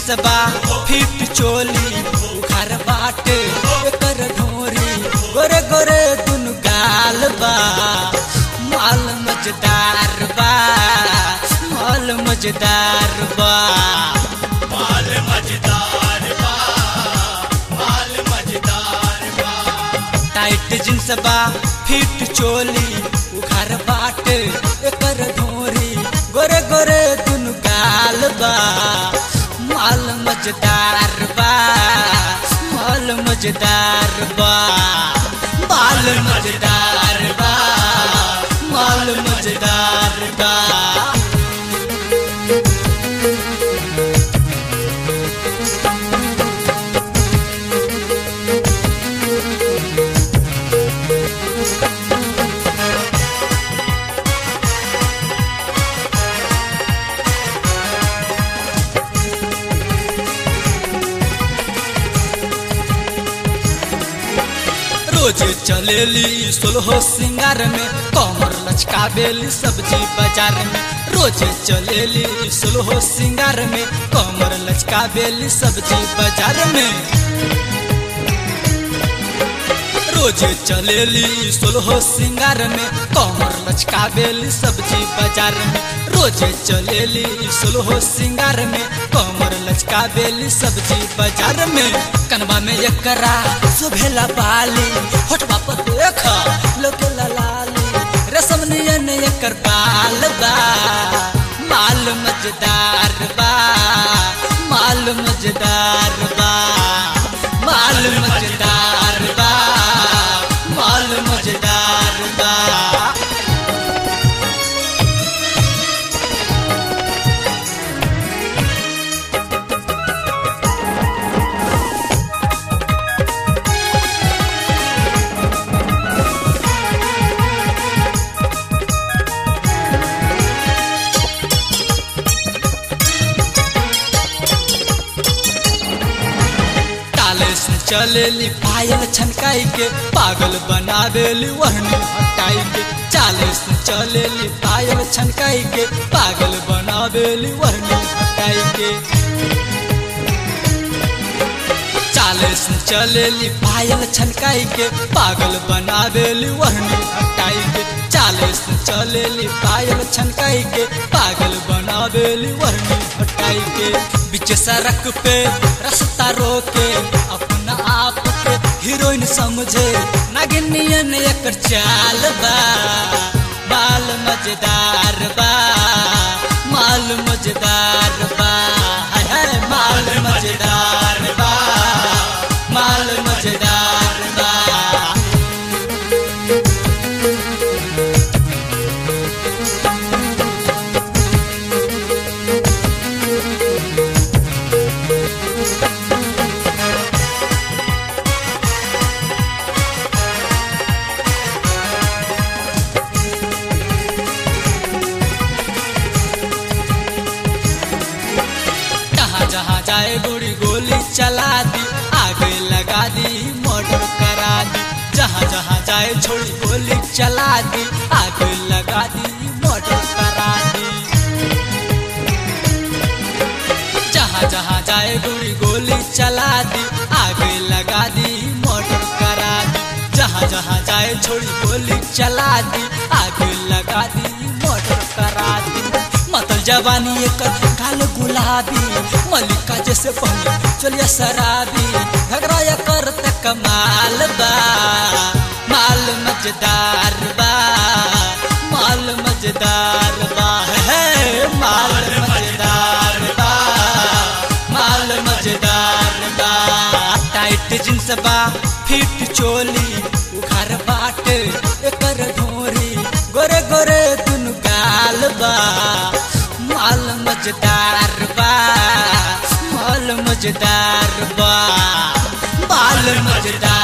jeans बा feet चोली उखार बाटे एकर ढोरी गोरे गोरे दुनु गाल बा माल मजेदार बा माल मजेदार बा माल मजेदार बा माल मजेदार बा टाइट जींस बा फिट चोली उखार बाटे एकर ढोरी गोरे गोरे दुनु गाल बा माल मजेदार बा माल मजेदार बा माल मजेदार बा माल मजेदार बा रोज चलेली सोलहो सिंगार में कमर लचकावेली सब्जी बाजार में रोज चलेली सोलहो सिंगार में कमर लचकावेली सब्जी बाजार में रोज चलेली सोलहो सिंगार में कमर लचकावेली सब्जी बाजार में रोज चलेली सोलहो सिंगार में कमर लचकावेली सब्जी बाजार में कनवा में एकरा सुभेला बाली होठवा पर देख लोकेला लाली रसम नियन एकर बाल बा माल मजेदार बा माल मजेदार बा माल मजेदार बा माल मजेदार बा ताले से चलेली पायल छनकाई के पागल बनावेली वहनी हटाई के चाले से चलेली पायल छनकाई के पागल बनावेली वहनी हटाई के चाले से चलेली पायल छनकाई के पागल बनावेली वहनी हटाई के चाले से चलेली पायल छनकाई के पागल बनावेली वहनी हटाई के बीच सड़क पे रास्ता रोके अपना आप के हीरोइन समझे नागिनियन एकर चाल बा बाल मजेदार बा माल मजेदार बा हाय हाय माल मजेदार बा माल मजेदार बा जहाँ जहाँ जाए गोली गोली चला दी आगे लगा दी मर्डर करा दी जहाँ जहाँ जाए छोड़ी गोली चला दी आगे लगा दी मर्डर करा दी जहाँ जहाँ जाए गोली गोली चला दी आगे लगा दी मर्डर करा दी जहाँ जहाँ जाए छोड़ी गोली चला दी आगे लगा दी मर्डर करा दी मतल जवानी एकर काल गुलाबी मलिका जैसे पहले चलिया शराबी घगरा या कर कमाल बा माल मजेदार बा माल मजेदार बा है माल मजेदार बा माल मजेदार बा टाइट जींस बा फिट चोली उखार बाटे एकर ढोरी गोरे गोरे दुनु गाल बा माल मजेदार बा माल मजेदार बा बाल मजेदार